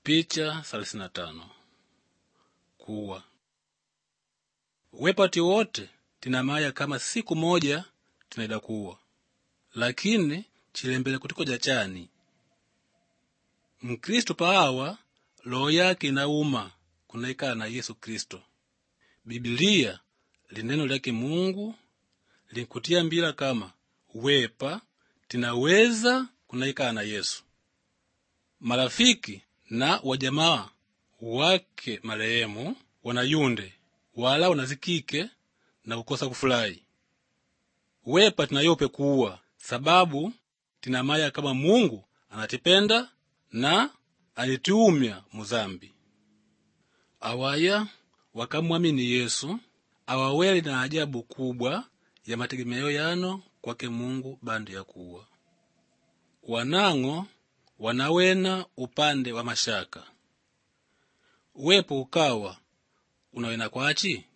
Picha thelathini na tano kuwa wepati wote tinamaya kama siku moja tinaida kuwa lakini chilembele kutikoja chani mkristu paawa loho yake inauma kunaikala na yesu kristo bibilia lineno lyake mungu linkutiambila kama wepa tinaweza kunaikala na yesu marafiki na wajamaa wake marehemu wanayunde wala wanazikike na kukosa kufurahi wepa tinayope kuwa sababu tinamaya kama mungu anatipenda na alitiumya muzambi awaya wakamwamini yesu awaweli na ajabu kubwa ya mategemeo yano kwake mungu bandu yakuwa wanang'o wanawena upande wa mashaka wepo ukawa unawena kwachi